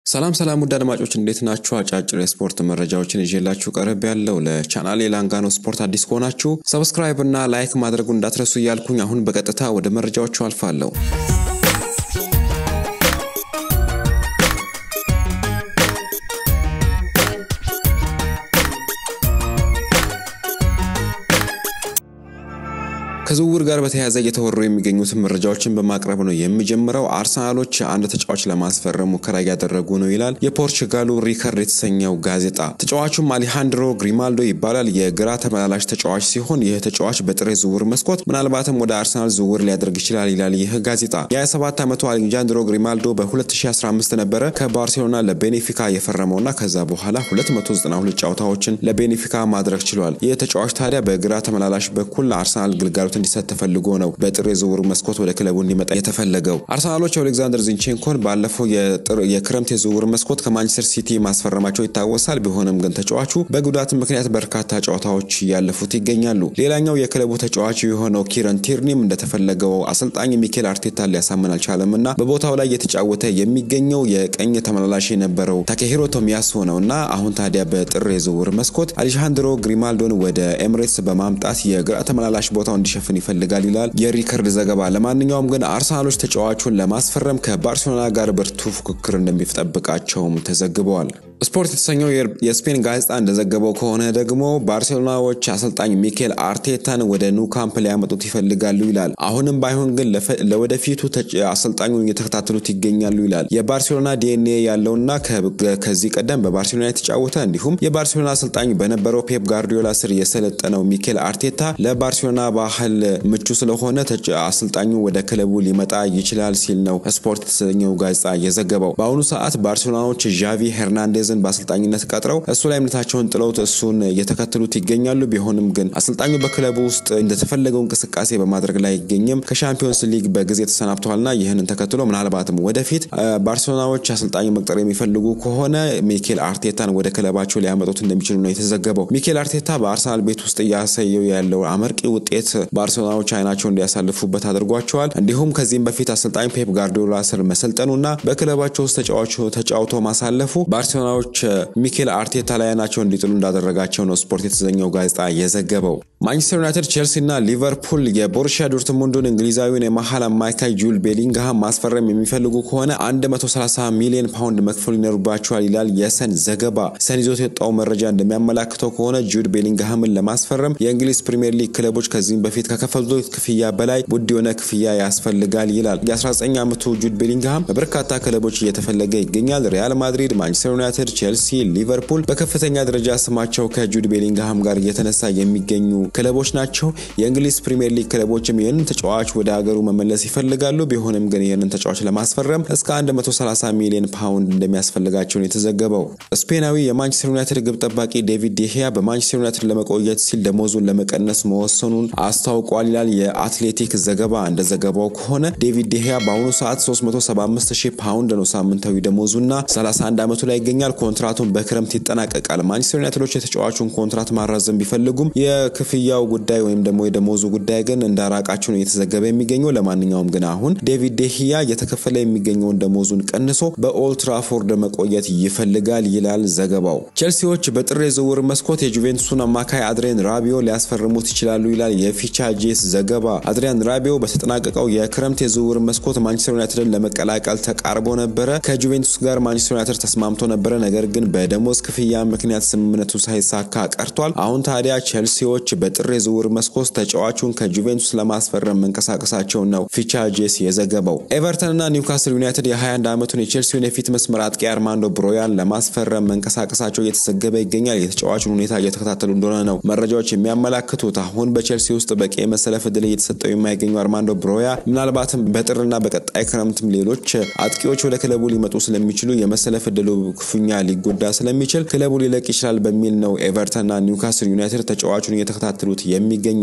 ሰላም ሰላም ውድ አድማጮች እንዴት ናችሁ? አጫጭር የስፖርት መረጃዎችን ይዤላችሁ ቀረብ ያለው ለቻናሌ ላንጋኖ ስፖርት አዲስ ከሆናችሁ ሰብስክራይብ እና ላይክ ማድረጉን እንዳትረሱ እያልኩኝ አሁን በቀጥታ ወደ መረጃዎቹ አልፋለሁ። ከዝውውር ጋር በተያያዘ እየተወሩ የሚገኙትን መረጃዎችን በማቅረብ ነው የሚጀምረው። አርሰናሎች አንድ ተጫዋች ለማስፈረም ሙከራ እያደረጉ ነው ይላል የፖርቹጋሉ ሪከርድ የተሰኘው ጋዜጣ። ተጫዋቹም አሊሃንድሮ ግሪማልዶ ይባላል። የግራ ተመላላሽ ተጫዋች ሲሆን ይህ ተጫዋች በጥር ዝውውር መስኮት ምናልባትም ወደ አርሰናል ዝውውር ሊያደርግ ይችላል ይላል ይህ ጋዜጣ። የ27 ዓመቱ አሌጃንድሮ ግሪማልዶ በ2015 ነበረ ከባርሴሎና ለቤኔፊካ የፈረመውና ከዛ በኋላ 292 ጨዋታዎችን ለቤኔፊካ ማድረግ ችሏል። ይህ ተጫዋች ታዲያ በግራ ተመላላሽ በኩል አርሰናል ግልጋሎት እንዲሰጥ ተፈልጎ ነው በጥር የዝውውር መስኮት ወደ ክለቡ እንዲመጣ የተፈለገው። አርሰናሎች ኦሌክዛንደር ዚንቼንኮን ባለፈው የክረምት የዝውውር መስኮት ከማንቸስተር ሲቲ ማስፈረማቸው ይታወሳል። ቢሆንም ግን ተጫዋቹ በጉዳት ምክንያት በርካታ ጨዋታዎች እያለፉት ይገኛሉ። ሌላኛው የክለቡ ተጫዋች የሆነው ኪረን ቲርኒም እንደተፈለገው አሰልጣኝ ሚኬል አርቴታ ሊያሳምን አልቻለም እና በቦታው ላይ እየተጫወተ የሚገኘው የቀኝ ተመላላሽ የነበረው ታኬሂሮ ቶሚያሱ ነው እና አሁን ታዲያ በጥር የዝውውር መስኮት አሌጃንድሮ ግሪማልዶን ወደ ኤምሬትስ በማምጣት የግራ ተመላላሽ ቦታው እንዲሸፍን ይፈልጋል ይላል የሪከርድ ዘገባ። ለማንኛውም ግን አርሰናሎች ተጫዋቹን ለማስፈረም ከባርሴሎና ጋር ብርቱ ፉክክር እንደሚጠብቃቸውም ተዘግበዋል። ስፖርት የተሰኘው የስፔን ጋዜጣ እንደዘገበው ከሆነ ደግሞ ባርሴሎናዎች አሰልጣኝ ሚኬል አርቴታን ወደ ኑ ካምፕ ሊያመጡት ይፈልጋሉ ይላል። አሁንም ባይሆን ግን ለወደፊቱ አሰልጣኙ እየተከታተሉት ይገኛሉ ይላል። የባርሴሎና ዲኤንኤ ያለውና ከዚህ ቀደም በባርሴሎና የተጫወተ እንዲሁም የባርሴሎና አሰልጣኝ በነበረው ፔፕ ጋርዲዮላ ስር የሰለጠነው ሚኬል አርቴታ ለባርሴሎና ባህል ምቹ ስለሆነ አሰልጣኙ ወደ ክለቡ ሊመጣ ይችላል ሲል ነው ስፖርት የተሰኘው ጋዜጣ የዘገበው። በአሁኑ ሰዓት ባርሴሎናዎች ዣቪ ሄርናንዴዝ በአሰልጣኝነት ቀጥረው እሱ ላይ እምነታቸውን ጥለውት እሱን እየተከተሉት ይገኛሉ። ቢሆንም ግን አሰልጣኙ በክለቡ ውስጥ እንደተፈለገው እንቅስቃሴ በማድረግ ላይ አይገኝም። ከሻምፒዮንስ ሊግ በጊዜ ተሰናብተዋልና ይህንን ተከትሎ ምናልባትም ወደፊት ባርሴሎናዎች አሰልጣኝ መቅጠር የሚፈልጉ ከሆነ ሚኬል አርቴታን ወደ ክለባቸው ሊያመጡት እንደሚችሉ ነው የተዘገበው። ሚኬል አርቴታ በአርሰናል ቤት ውስጥ እያሳየው ያለው አመርቂ ውጤት ባርሴሎናዎች አይናቸው እንዲያሳልፉበት አድርጓቸዋል። እንዲሁም ከዚህም በፊት አሰልጣኝ ፔፕ ጋርዲዮላ ስር መሰልጠኑና በክለባቸው ውስጥ ተጫውቶ ማሳለፉ ባርሴሎናዎች ሚኬል አርቴታ ላይ አይናቸው እንዲጥሉ እንዳደረጋቸው ነው ስፖርት የተሰኘው ጋዜጣ የዘገበው። ማንቸስተር ዩናይትድ፣ ቼልሲ እና ሊቨርፑል የቦሩሺያ ዶርትሙንዱን እንግሊዛዊውን የመሀል አማካይ ጁል ቤሊንግሃም ማስፈረም የሚፈልጉ ከሆነ 130 ሚሊዮን ፓውንድ መክፈል ይኖርባቸዋል ይላል የሰን ዘገባ። ሰን ይዞት የወጣው መረጃ እንደሚያመላክተው ከሆነ ጁድ ቤሊንግሃምን ለማስፈረም የእንግሊዝ ፕሪምየር ሊግ ክለቦች ከዚህም በፊት ከከፈሉት ክፍያ በላይ ውድ የሆነ ክፍያ ያስፈልጋል ይላል። የ19 ዓመቱ ጁድ ቤሊንግሃም በበርካታ ክለቦች እየተፈለገ ይገኛል። ሪያል ማድሪድ፣ ማንቸስተር ዩናይትድ፣ ቼልሲ፣ ሊቨርፑል በከፍተኛ ደረጃ ስማቸው ከጁድ ቤሊንግሃም ጋር እየተነሳ የሚገኙ ክለቦች ናቸው። የእንግሊዝ ፕሪምየር ሊግ ክለቦችም ይህንን ተጫዋች ወደ ሀገሩ መመለስ ይፈልጋሉ። ቢሆንም ግን ይህንን ተጫዋች ለማስፈረም እስከ 130 ሚሊዮን ፓውንድ እንደሚያስፈልጋቸው ነው የተዘገበው። ስፔናዊ የማንቸስተር ዩናይትድ ግብ ጠባቂ ዴቪድ ዴሂያ በማንቸስተር ዩናይትድ ለመቆየት ሲል ደሞዙን ለመቀነስ መወሰኑን አስታውቋል ይላል የአትሌቲክ ዘገባ። እንደ ዘገባው ከሆነ ዴቪድ ዴሂያ በአሁኑ ሰዓት 375 ሺህ ፓውንድ ነው ሳምንታዊ ደሞዙና 31 ዓመቱ ላይ ይገኛል። ኮንትራቱን በክረምት ይጠናቀቃል። ማንቸስተር ዩናይትዶች የተጫዋቹን ኮንትራት ማራዘም ቢፈልጉም የክፍያው ጉዳይ ወይም ደግሞ የደሞዙ ጉዳይ ግን እንዳራቃቸው ነው እየተዘገበ የሚገኘው። ለማንኛውም ግን አሁን ዴቪድ ዴሂያ እየተከፈለ የሚገኘውን ደሞዙን ቀንሶ በኦልትራፎርድ መቆየት ይፈልጋል ይላል ዘገባው። ቼልሲዎች በጥር የዝውውር መስኮት የጁቬንቱስን አማካይ አድሪያን ራቢዮ ሊያስፈርሙት ይችላሉ ይላል የፊቻጄስ ዘገባ። አድሪያን ራቢዮ በተጠናቀቀው የክረምት የዝውውር መስኮት ማንቸስተር ዩናይትድን ለመቀላቀል ተቃርቦ ነበረ። ከጁቬንቱስ ጋር ማንቸስተር ዩናይትድ ተስማምቶ ነበረ። ነገር ግን በደሞዝ ክፍያ ምክንያት ስምምነቱ ሳይሳካ ቀርቷል። አሁን ታዲያ ቼልሲዎች በጥር የዝውውር መስኮት ተጫዋቹን ከጁቬንቱስ ለማስፈረም መንቀሳቀሳቸው ነው ፊቻጄስ የዘገበው። ኤቨርተንና ኒውካስል ዩናይትድ የ21 ዓመቱን የቼልሲውን የፊት መስመር አጥቂ አርማንዶ ብሮያን ለማስፈረም መንቀሳቀሳቸው እየተዘገበ ይገኛል። የተጫዋቹን ሁኔታ እየተከታተሉ እንደሆነ ነው መረጃዎች የሚያመላክቱት። አሁን በቼልሲ ውስጥ በቂ የመሰለፍ ዕድል እየተሰጠው የማይገኙ አርማንዶ ብሮያ ምናልባትም በጥርና በቀጣይ ክረምትም ሌሎች አጥቂዎች ወደ ክለቡ ሊመጡ ስለሚችሉ የመሰለፍ ዕድሉ ክፉኛ ሊጎዳ ስለሚችል ክለቡ ሊለቅ ይችላል በሚል ነው ኤቨርተንና ኒውካስል ዩናይትድ ተጫዋቹን እየተከታተሉት የሚገኙት።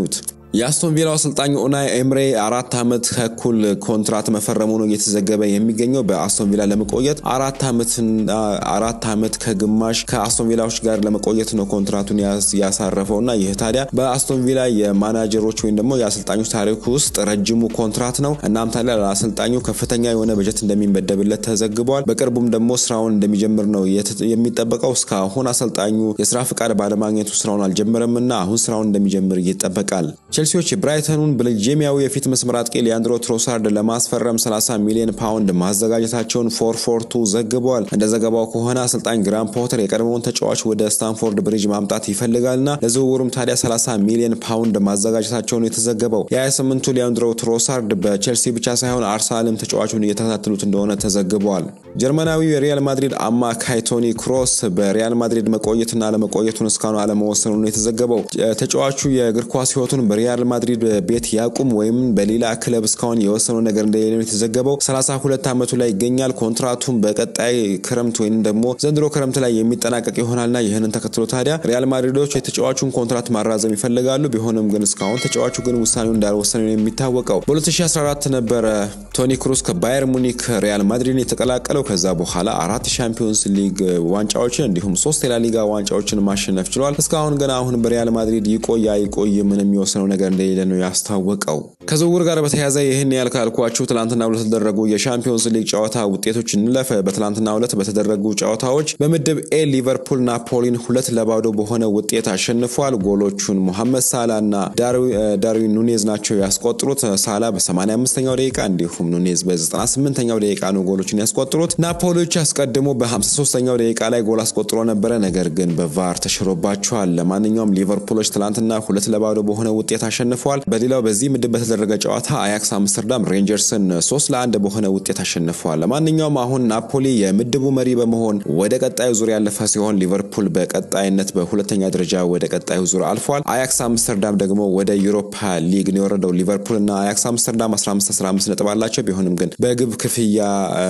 የአስቶን ቪላው አሰልጣኝ ኡናይ ኤምሬ አራት ዓመት ከኩል ኮንትራት መፈረሙ ነው እየተዘገበ የሚገኘው። በአስቶን ቪላ ለመቆየት አራት ዓመት ከግማሽ ከአስቶን ቪላዎች ጋር ለመቆየት ነው ኮንትራቱን ያሳረፈው እና ይህ ታዲያ በአስቶን ቪላ የማናጀሮች ወይም ደግሞ የአሰልጣኞች ታሪክ ውስጥ ረጅሙ ኮንትራት ነው። እናም ታዲያ ለአሰልጣኙ ከፍተኛ የሆነ በጀት እንደሚመደብለት ተዘግቧል። በቅርቡም ደግሞ ስራውን እንደሚጀምር ነው የሚጠበቀው። እስካሁን አሰልጣኙ የስራ ፍቃድ ባለማግኘቱ ስራውን አልጀመረም እና አሁን ስራውን እንደሚጀምር ይጠበቃል። ቼልሲዎች የብራይተኑን ቤልጂየማዊ የፊት መስመር አጥቂ ሊያንድሮ ትሮሳርድ ለማስፈረም 30 ሚሊዮን ፓውንድ ማዘጋጀታቸውን ፎርፎርቱ ዘግበዋል። እንደ ዘገባው ከሆነ አሰልጣኝ ግራም ፖተር የቀድሞውን ተጫዋች ወደ ስታንፎርድ ብሪጅ ማምጣት ይፈልጋልና ለዝውውሩም ታዲያ 30 ሚሊዮን ፓውንድ ማዘጋጀታቸውን የተዘገበው የ28ቱ ሊያንድሮ ትሮሳርድ በቼልሲ ብቻ ሳይሆን አርሰናልም ተጫዋቹን እየተከታተሉት እንደሆነ ተዘግበዋል። ጀርመናዊው የሪያል ማድሪድ አማካይ ቶኒ ክሮስ በሪያል ማድሪድ መቆየትና አለመቆየቱን እስካሁን አለመወሰኑ ነው የተዘገበው። ተጫዋቹ የእግር ኳስ ህይወቱን በሪያል ማድሪድ ቤት ያቁም ወይም በሌላ ክለብ እስካሁን የወሰነው ነገር እንደሌለ ነው የተዘገበው። 32 ዓመቱ ላይ ይገኛል። ኮንትራቱን በቀጣይ ክረምት ወይም ደግሞ ዘንድሮ ክረምት ላይ የሚጠናቀቅ ይሆናልና ይህንን ተከትሎ ታዲያ ሪያል ማድሪዶች የተጫዋቹን ኮንትራት ማራዘም ይፈልጋሉ። ቢሆንም ግን እስካሁን ተጫዋቹ ግን ውሳኔው እንዳልወሰነ ነው የሚታወቀው። በ2014 ነበረ ቶኒ ክሩስ ከባየር ሙኒክ ሪያል ማድሪድን የተቀላቀለው። ከዛ በኋላ አራት ሻምፒዮንስ ሊግ ዋንጫዎችን እንዲሁም ሶስት የላሊጋ ዋንጫዎችን ማሸነፍ ችሏል። እስካሁን ግን አሁን በሪያል ማድሪድ ይቆይ አይቆይ ምን የሚወስነው ነገር እንደሌለ ነው ያስታወቀው። ከዝውውር ጋር በተያያዘ ይህን ያህል ካልኳችሁ ትላንትና ሁለት የተደረጉ የሻምፒዮንስ ሊግ ጨዋታ ውጤቶች እንለፍ። በትላንትና ሁለት በተደረጉ ጨዋታዎች በምድብ ኤ ሊቨርፑል ናፖሊን ሁለት ለባዶ በሆነ ውጤት አሸንፏል። ጎሎቹን ሞሐመድ ሳላ እና ዳርዊን ኑኔዝ ናቸው ያስቆጥሩት። ሳላ በ85ኛው ደቂቃ እንዲሁም ኑኔዝ በ98ኛው ደቂቃ ነው ጎሎችን ያስቆጥሩት። ናፖሊዎች አስቀድሞ በ53ኛው ደቂቃ ላይ ጎል አስቆጥሮ ነበረ፣ ነገር ግን በቫር ተሽሮባቸዋል። ለማንኛውም ሊቨርፑሎች ትላንትና ሁለት ለባዶ በሆነ ውጤት አሸንፈዋል። በሌላው በዚህ ምድብ በተደረገ ጨዋታ አያክስ አምስተርዳም ሬንጀርስን ሶስት ለአንድ በሆነ ውጤት አሸንፈዋል። ለማንኛውም አሁን ናፖሊ የምድቡ መሪ በመሆን ወደ ቀጣዩ ዙር ያለፈ ሲሆን ሊቨርፑል በቀጣይነት በሁለተኛ ደረጃ ወደ ቀጣዩ ዙር አልፏል። አያክስ አምስተርዳም ደግሞ ወደ ዩሮፓ ሊግ ነው የወረደው። ሊቨርፑል እና አያክስ አምስተርዳም 15 15 ነጥብ አላቸው። ቢሆንም ግን በግብ ክፍያ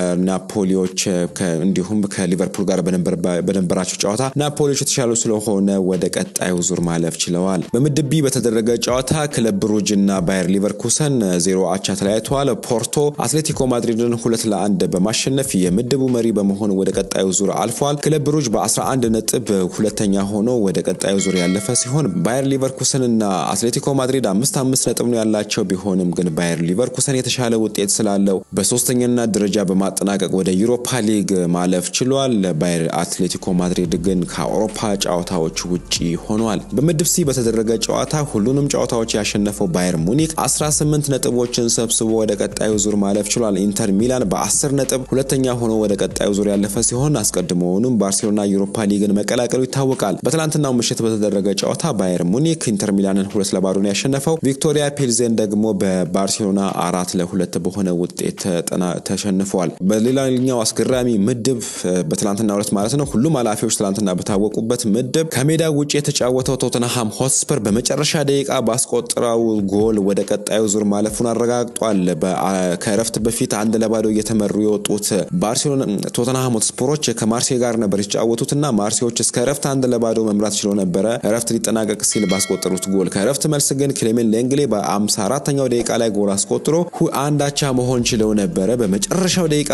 ናፖሊዎች እንዲሁም ከሊቨርፑል ጋር በነበራቸው ጨዋታ ናፖሊዎች የተሻሉ ስለሆነ ወደ ቀጣዩ ዙር ማለፍ ችለዋል። በምድብ ቢ በተደረገ ጨዋታ ክለብ ብሩጅ እና ባየር ሊቨርኩሰን ዜሮ አቻ ተለያይተዋል። ፖርቶ አትሌቲኮ ማድሪድን ሁለት ለአንድ በማሸነፍ የምድቡ መሪ በመሆን ወደ ቀጣዩ ዙር አልፏል። ክለብ ብሩጅ በ11 ነጥብ ሁለተኛ ሆኖ ወደ ቀጣዩ ዙር ያለፈ ሲሆን ባየር ሊቨርኩሰን እና አትሌቲኮ ማድሪድ አምስት አምስት ነጥብ ነው ያላቸው። ቢሆንም ግን ባየር ሊቨርኩሰን የተሻለ ውጤት ስላለው በሶስተኛነት ደረጃ በማጠናቀቅ ወደ ዩሮፓ ሊግ ማለፍ ችሏል። ባየር አትሌቲኮ ማድሪድ ግን ከአውሮፓ ጨዋታዎች ውጪ ሆኗል። በምድብ ሲ በተደረገ ጨዋታ ሁሉንም ጨዋታዎች ያሸነፈው ባየር ሙኒክ 18 ነጥቦችን ሰብስቦ ወደ ቀጣዩ ዙር ማለፍ ችሏል። ኢንተር ሚላን በ10 ነጥብ ሁለተኛ ሆኖ ወደ ቀጣዩ ዙር ያለፈ ሲሆን አስቀድሞውንም ባርሴሎና ዩሮፓ ሊግን መቀላቀሉ ይታወቃል። በትላንትናው ምሽት በተደረገ ጨዋታ ባየር ሙኒክ ኢንተር ሚላንን ሁለት ለባዶ ነው ያሸነፈው። ቪክቶሪያ ፒልዜን ደግሞ በባርሴሎና አራት ለሁለት በሆነ ውጤት ተሸንፈዋል። በሌላኛው አስገራሚ ምድብ በትላንትና ሁለት ማለት ነው ሁሉም ኃላፊዎች ትላንትና በታወቁበት ምድብ ከሜዳ ውጭ የተጫወተው ቶተንሃም ሆትስፐር በመጨረሻ ደቂቃ ባስቆጠረው ጎል ወደ ቀጣዩ ዙር ማለፉን አረጋግጧል። ከእረፍት በፊት አንድ ለባዶ እየተመሩ የወጡት ባርሴሎና ቶተንሃም ሆትስፐሮች ከማርሴ ጋር ነበር የተጫወቱትና ማርሴዎች እስከ እረፍት አንድ ለባዶ መምራት ችሎ ነበረ እረፍት ሊጠናቀቅ ሲል ባስቆጠሩት ጎል። ከእረፍት መልስ ግን ክሌሜን ሌንግሌ በ54ኛው ደቂቃ ላይ ጎል አስቆጥሮ አንድ አቻ መሆን ችለው ነበረ። በመጨረሻው ደቂቃ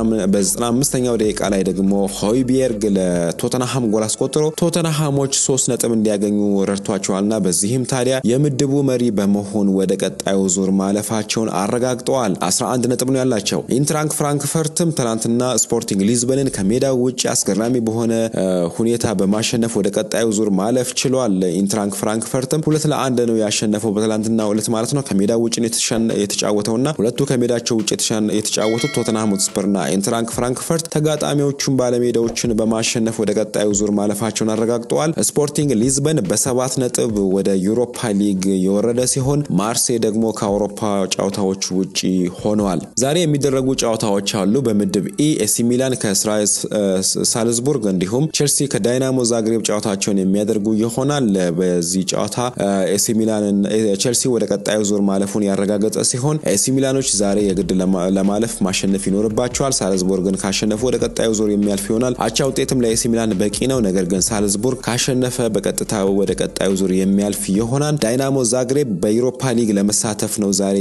በ95ኛው ደቂቃ ላይ ደግሞ ሆይቢየርግ ለቶተንሃም ጎል አስቆጥሮ ቶተንሃሞች ሶስት ነጥብ እንዲያገኙ ረድቷቸዋልና በዚህም ታዲያ የምድቡ መሪ በመሆን ወደ ቀጣዩ ዙር ማለፋቸውን አረጋግጠዋል። 11 ነጥብ ነው ያላቸው። ኢንትራንክ ፍራንክፈርትም ትናንትና ስፖርቲንግ ሊዝበንን ከሜዳው ውጭ አስገራሚ በሆነ ሁኔታ በማሸነፍ ወደ ቀጣዩ ዙር ማለፍ ችሏል። ኢንትራንክ ፍራንክፈርትም ሁለት ለአንድ ነው ያሸነፈው በትላንትና ዕለት ማለት ነው። ከሜዳው ውጭ የተጫወተውና ሁለቱ ከሜዳቸው ውጭ የተጫወቱት ቶተንሃም ሆትስፐርና ኢንትራንክ ፍራንክፈርት ተጋጣሚዎቹን ባለሜዳዎችን በማሸነፍ ወደ ቀጣዩ ዙር ማለፋቸውን አረጋግጠዋል። ስፖርቲንግ ሊዝበን በሰባት ነጥብ ወደ ዩሮፓ ሊግ የወረደ ሲሆን ማርሴ ደግሞ ከአውሮፓ ጨዋታዎች ውጪ ሆነዋል። ዛሬ የሚደረጉ ጨዋታዎች አሉ። በምድብ ኢ ኤሲ ሚላን ከእስራኤል ሳልዝቡርግ እንዲሁም ቼልሲ ከዳይናሞ ዛግሬብ ጨዋታቸውን የሚያደርጉ ይሆናል። በዚህ ጨዋታ ኤሲ ሚላን ቼልሲ ወደ ቀጣዩ ዙር ማለፉን ያረጋገጠ ሲሆን ኤሲ ሚላኖች ዛሬ የግድ ለማለፍ ማሸነፍ ይኖርባቸዋል። ሳልዝቡርግን ካሸነፉ ወደ ቀጣዩ ዙር የሚያልፍ ይሆናል። አቻ ውጤትም ለኤሲ ሚላን በቂ ነው። ነገር ግን ሳልዝቡርግ ካሸነፈ በቀጥታ ወደ ቀጣዩ ዙር የሚያልፍ ይሆናል። ዳይናሞ ዳይናሞ ዛግሬብ በዩሮፓ ሊግ ለመሳተፍ ነው ዛሬ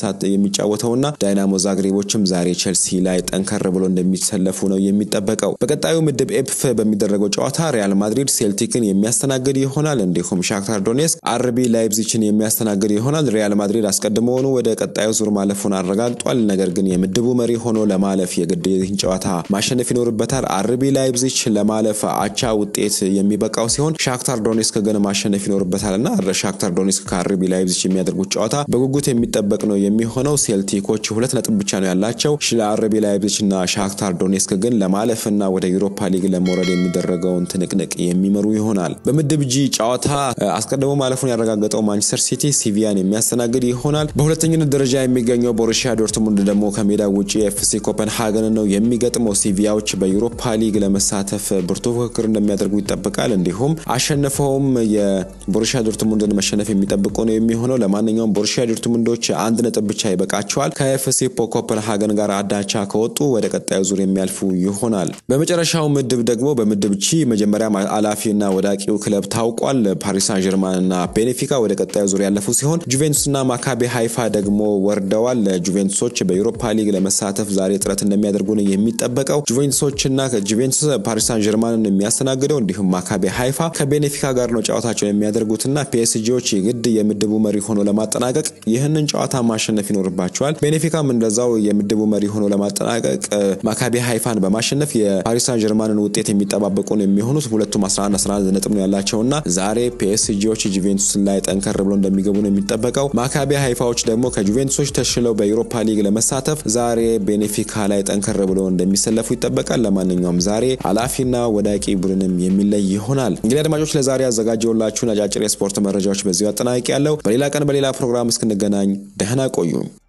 የሚጫወተውና ዳይናሞ ዛግሬቦችም ዛሬ ቼልሲ ላይ ጠንከር ብሎ እንደሚሰለፉ ነው የሚጠበቀው። በቀጣዩ ምድብ ኤፍ በሚደረገው ጨዋታ ሪያል ማድሪድ ሴልቲክን የሚያስተናግድ ይሆናል። እንዲሁም ሻክታር ዶኔስክ አርቢ ላይፕዚችን የሚያስተናግድ ይሆናል። ሪያል ማድሪድ አስቀድሞውኑ ወደ ቀጣዩ ዙር ማለፉን አረጋግጧል። ነገር ግን የምድቡ መሪ ሆኖ ለማለፍ የግድ ይህን ጨዋታ ማሸነፍ ይኖርበታል። አርቢ ላይፕዚች ለማለፍ አቻ ውጤት የሚበቃው ሲሆን ሻክታር ዶኔስክ ግን ማሸነፍ ይኖርበታል እና ሻክታር ዶኔስክ ከአርቢ ላይፕዚች የሚያደርጉት ጨዋታ በጉጉት የሚጠበቅ ነው የሚሆነው። ሴልቲኮች ሁለት ነጥብ ብቻ ነው ያላቸው። ለአርቢ ላይፕዚች እና ሻክታር ዶኔስክ ግን ለማለፍና ወደ ዩሮፓ ሊግ ለመውረድ የሚደረገውን ትንቅንቅ የሚመሩ ይሆናል። በምድብ ጂ ጨዋታ አስቀድሞ ማለፉን ያረጋገጠው ማንቸስተር ሲቲ ሲቪያን የሚያስተናግድ ይሆናል። በሁለተኝነት ደረጃ የሚገኘው ቦሩሲያ ዶርትሙንድ ደግሞ ከሜዳ ውጭ ኤፍሲ ኮፐንሃገን ነው የሚገጥመው። ሲቪያዎች በዩሮፓ ሊግ ለመሳተፍ ብርቱ ፉክክር እንደሚያደርጉ ይጠበቃል። እንዲሁም አሸንፈውም የቦሩሲያ ዶርትሙንድን መሸነፍ የሚጠብቁ ነው የሚሆነው። ለማንኛውም ቦሩሲያ ዶርትሙንዶች አንድ ነጥብ ብቻ ይበቃቸዋል። ከኤፍሲ ኮፐንሃገን ጋር አዳቻ ከወጡ ወደ ቀጣዩ ዙር የሚያልፉ ይሆናል። በመጨረሻው ምድብ ደግሞ በምድብ ቺ መጀመሪያ አላፊና ወዳቂው ክለብ ታውቋል። ፓሪስ ሳን ጀርማን እና ቤኔፊካ ወደ ቀጣዩ ዙር ያለፉ ሲሆን ጁቬንቱስና ማካቤ ሃይፋ ደግሞ ወርደዋል። ጁቬንቱሶች በዩሮፓ ሊግ ለመሳተፍ ዛሬ ጥረት እንደሚያደርጉ ነው የሚጠበቀው። ጁቬንቱሶችና ጁቬንቱስ ፓሪስ ሳን ጀርማንን የሚያስተናግደው እንዲሁም ማካቤ ሃይፋ ከቤኔፊካ ጋር ነው ጨዋታቸውን የሚያደርጉትና ፒኤስጂዎች የግድ የምድቡ መሪ ሆኖ ለማጠናቀቅ ይህንን ጨዋታ ማሸነፍ ይኖርባቸዋል። ቤኔፊካም እንደዛው የምድቡ መሪ ሆኖ ለማጠናቀቅ ማካቤ ሃይፋን በማሸነፍ የፓሪስ ሳን ጀርማንን ውጤት የሚጠባበቁ ነው የሚሆኑት። ሁለቱም 11 11 ነጥብ ነው ያላቸውና ዛሬ ፒኤስጂዎች ጁቬንቱስ ላይ ጠንከር ብሎ እንደሚገቡ ነው የሚጠበቀው። ማካቢ ሃይፋዎች ደግሞ ከጁቬንቱሶች ተሽለው በዩሮፓ ሊግ ለመሳተፍ ዛሬ ቤኔፊካ ላይ ጠንከር ብሎ እንደሚሰለፉ ይጠበቃል። ለማንኛውም ዛሬ አላፊና ወዳቂ ቡድንም የሚለይ ይሆናል። እንግዲህ አድማጮች ለዛሬ ያዘጋጀውላችሁን አጫጭር የስፖርት መረጃዎች በዚሁ አጠናቂ ያለው። በሌላ ቀን በሌላ ፕሮግራም እስክንገናኝ ደህና ቆዩ።